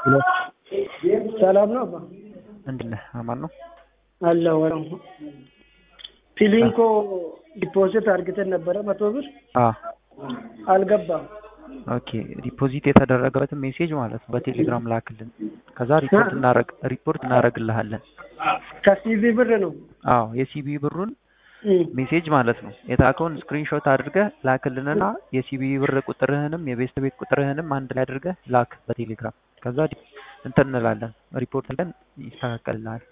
ሰላም ነው አባ እንዴት ነህ? አማን ነው አለሁ ወረው ፊሊንኮ ዲፖዚት አርግተን ነበረ መቶ ብር አ አልገባም። ኦኬ ዲፖዚት የተደረገበትን ሜሴጅ ማለት ነው በቴሌግራም ላክልን። ከዛ ሪፖርት እናረግ ሪፖርት እናረግልሃለን። ከሲቪ ብር ነው አዎ የሲቢ ብሩን እም፣ ሜሴጅ ማለት ነው የታከውን ስክሪንሾት አድርገህ ላክልንና የሲቢ ብር ቁጥርህንም የቤስት ቤት ቁጥርህንም አንድ ላይ አድርገህ ላክ በቴሌግራም። ከዛ ዲ- እንትን እንላለን ሪፖርት ለን ይስተካከልልሃል።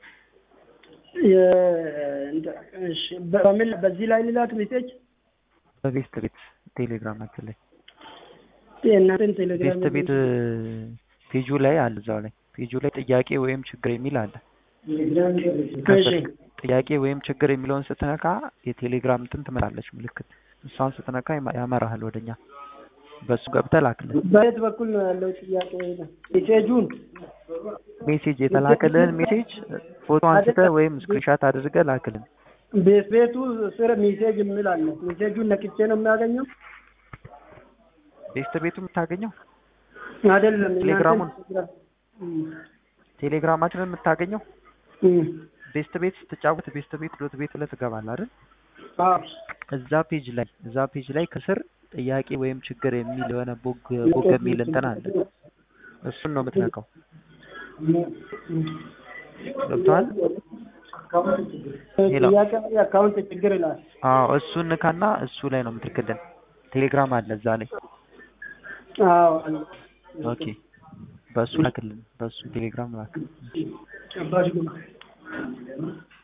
የ- እንደ- እሺ፣ በምን በዚህ ላይ ልላክ ሜሴጅ በቤስት ቤት ቴሌግራማችን ላይ የእናንተን ቴሌግራም ቤስት ቤት ፔጁ ላይ አለ እዛው ላይ ፔጁ ላይ ጥያቄ ወይም ችግር የሚል አለ። እሺ፣ ጥያቄ ወይም ችግር የሚለውን ስትነካ የቴሌግራም እንትን ትመጣለች ምልክት። እሷን ስትነካ ይማ- ያመራሃል ወደኛ። በሱ ገብተህ ላክልን በየት በኩል ነው ያለው ጥያቄ? ሜሴጁን ሜሴጅ የተላከልህን ሜሴጅ ፎቶ አንስተህ ወይም ስክሪንሻት አድርገህ ላክልን። ቤት ቤቱ ስር ሜሴጅ የሚል አለ። ሜሴጁን ነክቼ ነው የሚያገኘው ቤስት ቤቱ የምታገኘው አይደለም? የእናንተን ቴሌግራሙን? ቴሌግራም። እም፣ ቴሌግራማችንን የምታገኘው እም፣ ቤስት ቤት ስትጫወት ቤስት ቤት ዶት ቤት ብለህ ትገባለህ አይደል? አዎ፣ እዛ ፔጅ ላይ እዛ ፔጅ ላይ ከስር ጥያቄ ወይም ችግር የሚል የሆነ ቦግ ቦግ የሚል እንትን አለ። እሱን ነው የምትነካው። ገብቶሃል? ሄሎ። ጥያቄ የአካውንት ችግር ይላል። አዎ እሱን ንካና እሱ ላይ ነው የምትልክልን። ቴሌግራም አለ እዛ ላይ። አዎ አለ። ኦኬ በሱ ላክልን። በሱ ቴሌግራም ላክ። አባሽ ጉማ